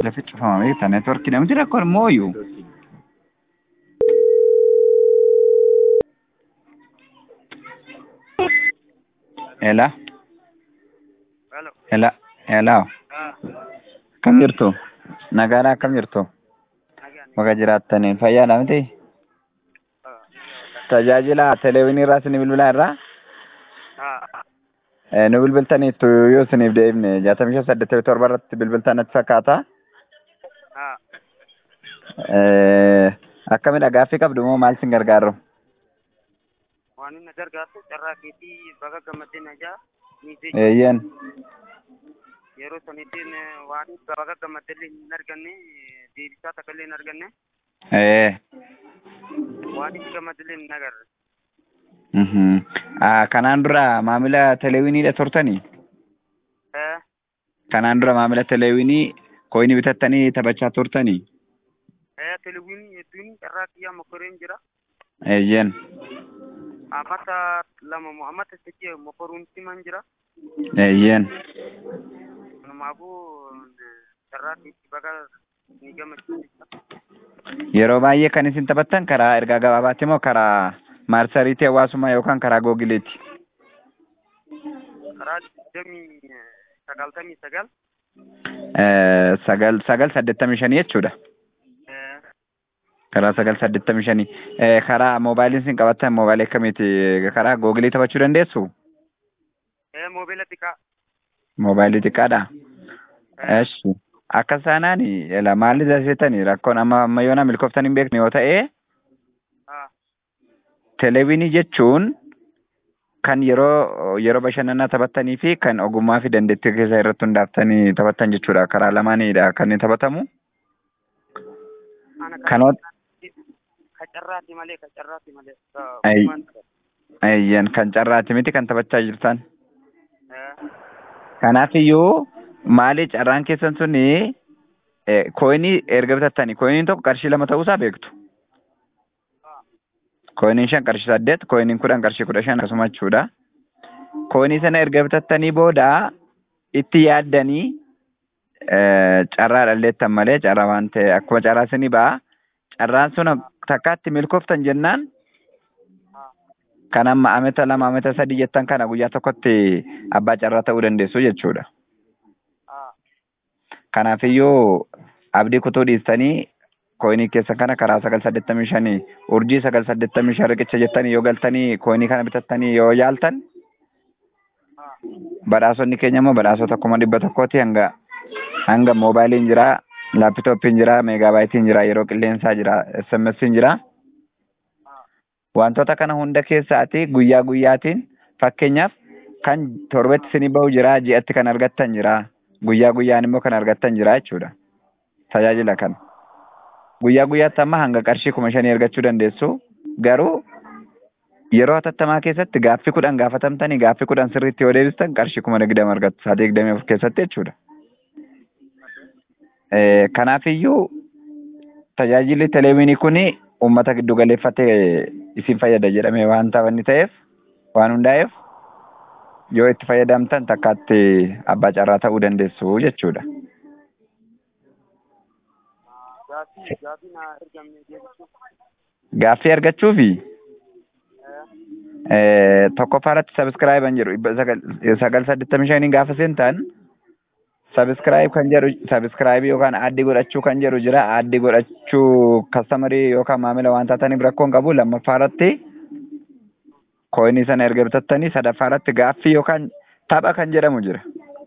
Lafi cufamame ta networkii namti rakkoon mooyyuu. Ela. Hello. Ela. Ela. Ah, Akkam jirtu? Nagaadhaa akkam jirtu? nagaan. Bakka jiraattaniin fayyaadha miti? Ah, Tajaajila teleewinii irraa isin bilbilaa irraa? ah, Eh, Nu bilbiltaniittu yoo isiniif deebine jaatamii shan saddeettamii torba irratti bilbiltan natti fakkaata. ah. Eh, Akkamidha gaaffii qabdu moo maal isin gargaaru? Waan inni gargaartu carraa keetii baga gammadeen ajaa miisee Eeyyen. yeroo sanittiin eh, waan baga gammaddellee hin arganne eh, deebisaa takka illee hin arganne Eh. waan itti gammaddellee hin agarre. mhm. Ah, Kanaan dura maamila teleewiniidha turtanii? Eh, Kanaan dura maamila teleewinii kooyinii bitattanii taphachaa turtanii? eh, televiziyoonii hedduun carraa kiyyaa mokoreen jira. Eeyyen. Amata lama moo amata sadii mokoruun siman jira. Eeyyen. Kanaafuu eh, carraa keetii baga ni gammachiisa. Yeroo baay'ee kan isin taphattan karaa ergaa gabaabaatti moo karaa maarsariitii hawaasummaa yookaan karaa googileeti? Karaa digdamii eh, sagaltamii sagal. Eh, Sagal sagal saddeettamii shanii jechuudha. Eh, Karaa sagal saddeettamii shanii. Eh, Karaa moobaayiliin isin qabattan moobaayilii akkamiiti? Karaa googilii taphachuu dandeessu? eh, moobila xiqqaa. Moobaayilii xiqqaadha. Eh, Eshi. Akka isaanaan ela maalli dasiitanii rakkoon amma amma yoona milkooftan hin beekne yoo ta'e ah, teleewinii jechuun kan yeroo yeroo bashannanaa taphattanii fi kan ogummaa fi dandeettii keessa irratti hundaaftanii taphattan jechuudha. Karaa lamaanidha kan inni taphatamu. ana Kanoot ka carraati malee ka carraati malee. ka Ai. uumaan qaba. ayyan kan carraati miti kan taphachaa jirtan. Eh, Kanaafiyyuu maali carraan keessan suni eh, kooyinii erga bitattanii kooyiniin tokko qarshii lama ta'uusaa beektu. ah, Kooyiniin shan qarshii saddeet, kooyiniin kudhan qarshii kudha shan akkasuma jechuudha. Kooyinii sana erga bitattanii booda itti yaaddanii eh, carraa dhalleettan malee carraa waan ta'e akkuma carraa isinii ba'a. Carraan sun takkaatti milkooftan jennaan ah, kan amma amata lama amata sadii jettan kana guyyaa tokkotti abbaa carraa ta'uu dandeessu jechuudha. ah, Kanaafiyyuu abdii kutuu dhiistanii kooyinii keessan kana karaa sagal saddeettamii shanii urjii sagal saddeettamii shan riqicha jettanii yoo galtanii kooyinii kana bitattanii yoo yaaltan ah, badhaasonni keenya immoo badhaasota kuma dhibba tokkooti hanga hanga moobaayiliin jira laapitooppiin jira meegaabaayitiin jira yeroo qilleensaa jira smsiin jira ah, wantoota kana hunda keessaati guyyaa guyyaatiin fakkeenyaaf kan torbatti isinii bahu jira ji'atti kan argattan jira guyyaa guyyaan immoo kan argattan jira jechuudha tajaajila kana guyyaa guyyaatti amma hanga qarshii kuma shanii argachuu dandeessu garuu yeroo hatattamaa keessatti gaaffii kudhan gaafatamtanii gaaffii kudhan sirriitti yoo deebistan qarshii kuma digdama argattu sa'aatii digdamii afur keessatti jechuudha. Eh, Kanaafiyyuu tajaajilli teleewinii kuni uummata giddu galeeffatee isin fayyada jedhamee waan taphanni ta'eef waan hundaa'eef yoo itti fayyadamtan takkaatti abbaa carraa ta'uu dandeessu jechuudha. ah, gaafii gaafii na ergamne deebisuu. Gaaffii argachuufi Eh, eh, tokkoffaa irratti sabiskiraayiban jedhu dhibba sagal sagal saddeettamii shanii gaafa seentan sabiskiraayib kan jedhu sabiskiraayibii yookaan aaddii godhachuu kan jedhu jira aaddii godhachuu kastamarii yookaan maamila waan taataniif rakkoon qabu lammaffaa irratti kooyinii sana erga bitattanii sadaffaa irratti gaaffii yookaan tapha kan jedhamu jira.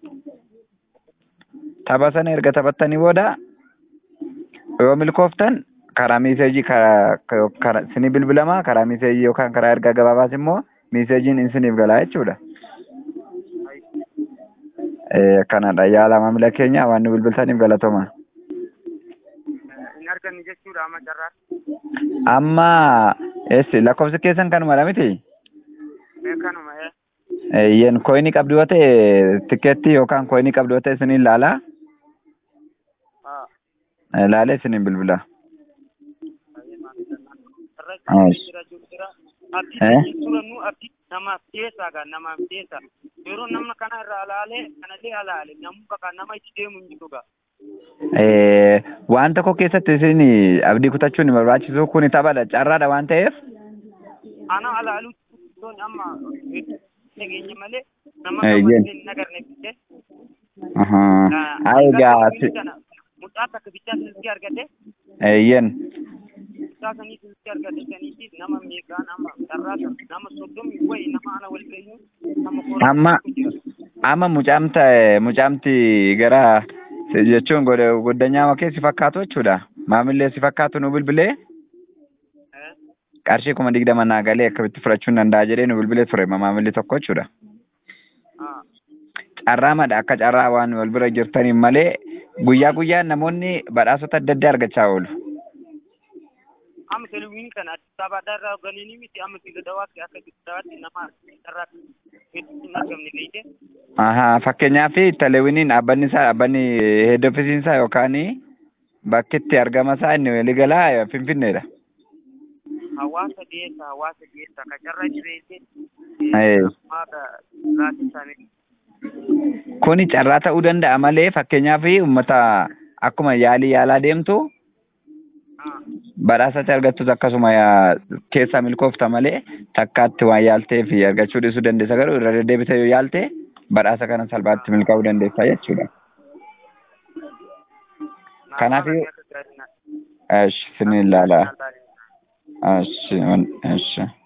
Tapha sana erga taphattanii booda yoo milkooftan karaa miiseejii karaa karaa isinii bilbilamaa karaa miiseejii yookaan karaa ergaa gabaabaas immoo miiseejiin isiniif galaa jechuudha. ai, Eh, kanadha yaala maamila keenya waan nu bilbiltaniif galatoma. eh, hin arganne jechuudha amma carraatti. Amma eessi lakkoofsi keessan kanumadha miti? Eh, kanuma eh, Yen kooyinii qabdu yoo ta'e tikeettii yookaan kooyinii qabdu yoo ta'e isiniin laala. ah, Laalee isiniin bilbila. baay'ee maalidha naan. Carraa Ah, keetii jira jiru jira. Abdii Eh? turan nu abdii namaaf dhiyeessaa gaa namaaf dhiyeessa. Yeroo nama kana irraa alaalee kanallee alaale namni bakka nama itti deemu hin jiru gaa. Eh, waan tokko keessatti isin abdii kutachuun hin barbaachisu kun taphadha carraadha waan ta'eef Ana alaaluu toon amma dhageenya malee nama Eh, gammadee yen. hin agarne fitte. ahaa. haa egaa si- Mucaa takka bichaa silkii argate eeyyen mucaa sanii silkii argate saniitis nama meeqaan amma carraa sana nama soddomii wayi nama ana wal ga'ii nama koora Amma- amma mucaamta mucaamti gara jechuun godha- goddanyaa kee si fakkaatu jechuudha maamillee si fakkaatu nu bilbilee qarshii kuma digdama naa galee akkamitti fudhachuun danda'a jedhee nu bilbilee ture maamilli tokko jechuudha. Carraa madha akka carraa waan wal bira jirtaniin malee guyyaa guyyaan namoonni badhaasota adda addaa argachaa oolu. amma televiziyoonii kana Addis Abaabaa irraa ganiini miti amma Sigadawaatti akka Sigadawaatti nama carraa hedduu hin argamne beekte. Ahaa fakkeenyaaf teleewwiniin dhaabbanni isaa dhaabbanni heed ofiisiin isaa yookaan bakki itti argama isaa inni waliigalaa Finfinneedha. Hawaasa dhiyeessa hawaasa dhiyeessa ka carraa jireessee Eh. maaka raasii isaanii Kuni carraa ta'uu danda'a malee fakkeenyaaf uummata akkuma yaalii yaalaa deemtu badhaasatti argattus akkasuma yaa- keessaa milkoofta malee takkaatti waan yaaltee fi argachuu dhiisuu dandeessa garuu irra deddeebitee yoo yaalte badhaasa kana salphaatti milkaa'uu dandeessa jechuudha. Kanaaf Esh, sin ilaala. Esh, esh.